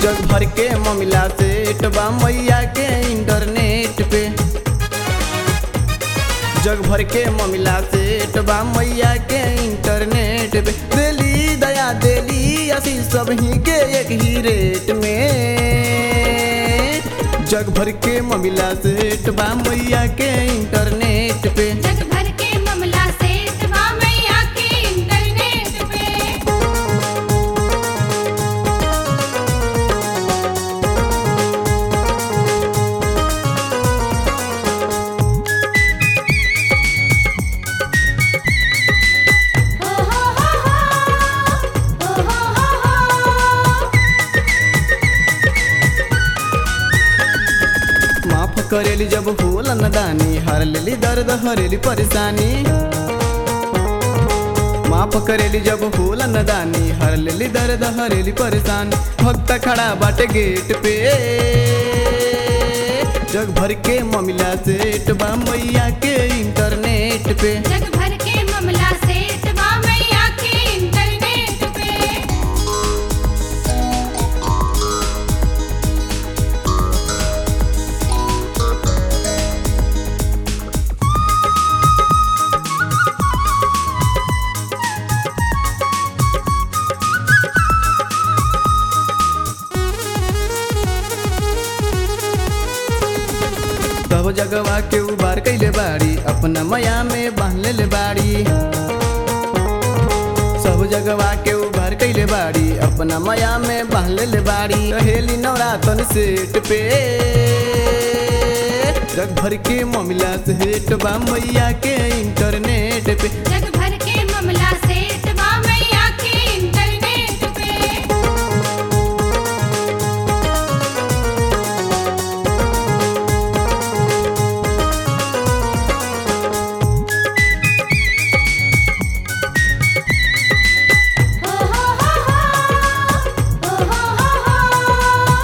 जग भर के ममिला सेट बा मैया के इंटरनेट पे जग भर के ममिला सेट बा मैया के इंटरनेट पे देली दया देली असी सब ही के एक ही रेट में जग भर के ममिला सेट बा मैया के इंटरनेट पे जग भर के ममला से तबा मैया के इंटरनेट पे हो हो हो हो हो हो हो माफ करेली जब होल नदानी हर लेली दर्द हरेली परेशानी माफ करेली जब होल नदानी हर लेली दर्द हरेली परेशानी भक्त खड़ा बाटे गेट पे जग भर के ममिला सेट बा मैया के इंटरनेट पे जग भर के ममला से तबा मैया के इंटरनेट पे सब जगवा के उबार कैले बाड़ी अपना मया में बांध ले बाड़ी सब जगवा के उबार कैले बाड़ी अपना मया में बांध ले बाड़ी रहेली नवरातन सेट पे जग भर के ममिला सेट बा मैया के इंटरनेट पे जग भर के ममला से तबा मैया के इंटरनेट पे हो हो हो हो हो हो हो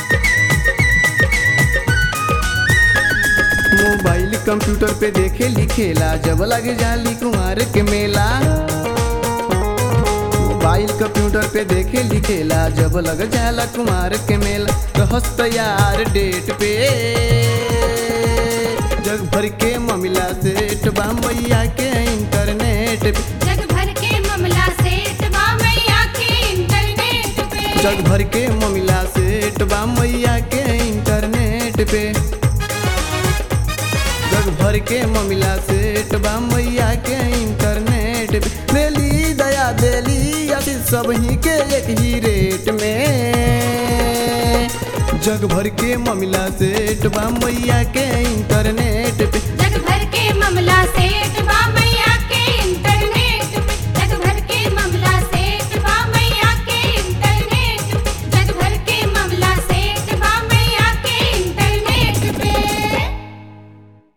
मोबाइल कंप्यूटर पे देखे लिखेला जब लगे जाली कुमार के मेला मोबाइल कंप्यूटर पे देखे लिखेला जब लग जाला कुमार के मेला रहस तैयार डेट पे जग भर के ममिला सेट बा मैया के इंटरनेट पे जग भर के ममला से तबा मैया के इंटरनेट पे जग भर के ममिला सेट बा मैया के इंटरनेट पे जग भर के ममिला सेट बा मैया के इंटरनेट पे देली दया देली आशीष सब ही के एक ही रेट में जग भर के ममिला सेट बा मैया के इंटरनेट पे जग भर के ममला से तबा मैया